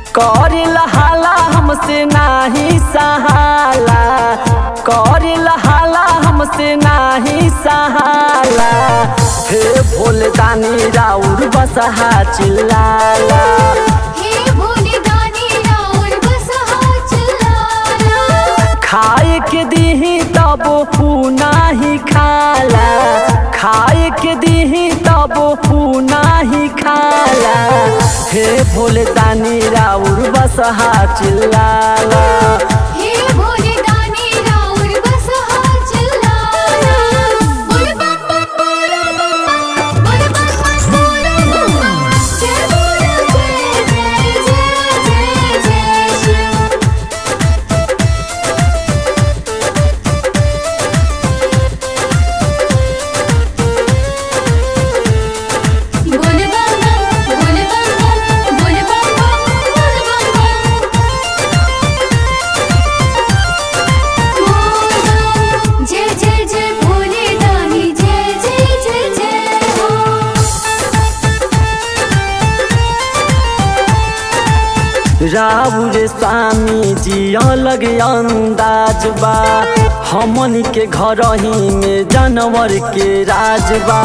करेला हाला हमसे नाही सहाला करेला हाला हमसे नाही सहाला हे भोले दानी राउर बसहा चिल्लाला हे भोले दानी राउर बसहा चिल्लाला खाए के दीही तब नाही खाला खाए के दीही तब नाही खाला हे भोले दानी राउर बसहा चिल्लाला हे भोले दानी राउर बसहा चिल्लाला बोल बम बम बोल बम बोल बम बम बोल बम जय बोल जय जय जय जय जय शिव बोल बम बम बोल बम बम बोल बम बम बोल बम बम जय जय जय भोले दानी जय जय जय जय हो राउर स्वामी जी अलग अंदाज बा हमन के घर ही में जानवर के राज बा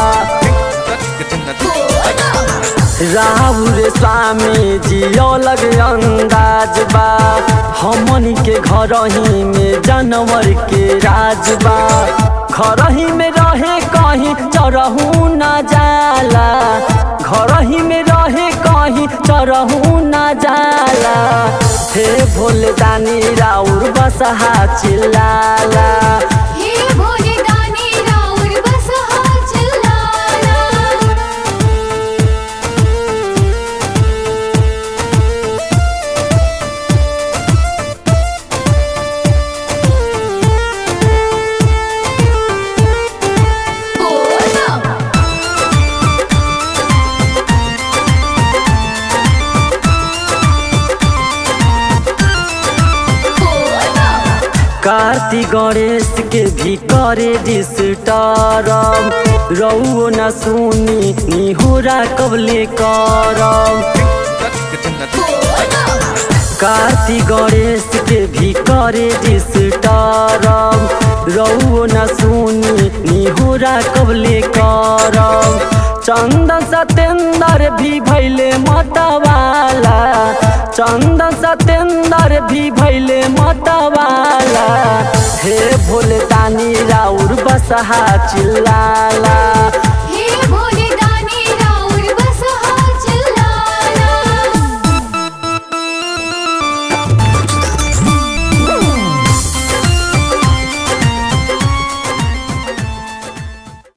राहुल स्वामी जी अलग अंदाज बा हमन के घर ही में जानवर के राज बा घर ही में रहे कहीं चरहू न जाला घर ही में रहे कहीं चरहू न जाला हे भोले दानी राउर बसहा चिल्लाला हे भोले दानी राउर बसहा चिल्लाला बोल बम बोल बम कार्तिक गणेश के भी करे डिस्टरम रउओ न सुनी निहोरा कबले करम कार्तिक गणेश के भी करे डिस्टरम रउओ न सुनी निहोरा कबले करम चंदन सतेंदर भी भैले मतवाला चंदन सतेंदर भी भैले मतवाला हे भोले दानी राउर बसहा चिल्लाला